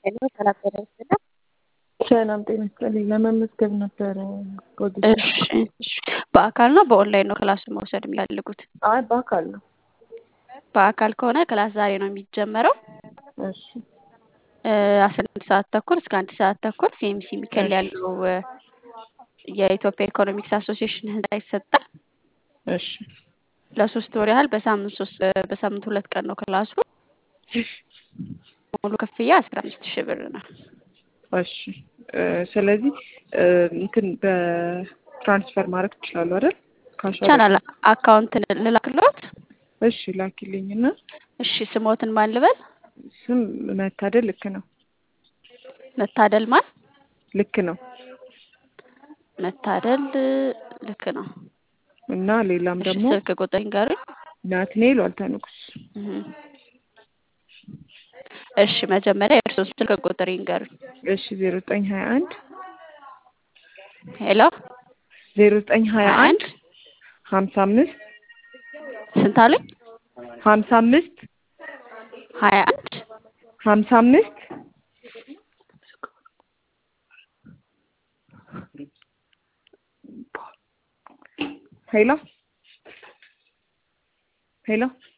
ሄሎ ሰላም ጤና ይስጥልኝ። ሰላም ጤና ይስጥልኝ። ለመመዝገብ ነበረ ወዲህ እሺ እሺ። በአካል ነው በኦንላይን ነው ክላስ መውሰድ የሚፈልጉት? አይ በአካል ነው። በአካል ከሆነ ክላስ ዛሬ ነው የሚጀመረው እሺ አስራ አንድ ሰዓት ተኩል እስከ አንድ ሰዓት ተኩል ሲኤምሲ ሚካኤል ያለው እ፣ የኢትዮጵያ ኢኮኖሚክስ አሶሲዬሽን ህንፃ ይሰጣል። እሺ ለሶስት ወር ያህል በሳምንት ሶስት በሳምንት ሁለት ቀን ነው ክላሱ። ሙሉ ክፍያ አስራ አምስት ሺህ ብር ነው። እሺ እ፣ ስለዚህ እ፣ እንትን በትራንስፈር ማድረግ ትችላለሁ አይደል? ካሽ ቻናል አካውንት ልላክሎት። እሺ ላኪልኝና እሺ ስሞትን ማን ልበል? ስም መታደል ልክ ነው መታደል ማን? ልክ ነው መታደል ልክ ነው። እና ሌላም እሺ ደግሞ ስልክ ቁጥር ይንገሩኝ። ናትኔል ዋልታ ንጉስ እህ። እሺ መጀመሪያ የእርስዎን ስልክ ቁጥር ይንገሩኝ። እሺ ዜሮ ዘጠኝ ሀያ አንድ ሄሎ ዜሮ ዘጠኝ ሀያ አንድ ሀምሳ አምስት ስንት አሉኝ? ሀምሳ አምስት ሀያ አንድ ሀምሳ አምስት ሄሎ ሄሎ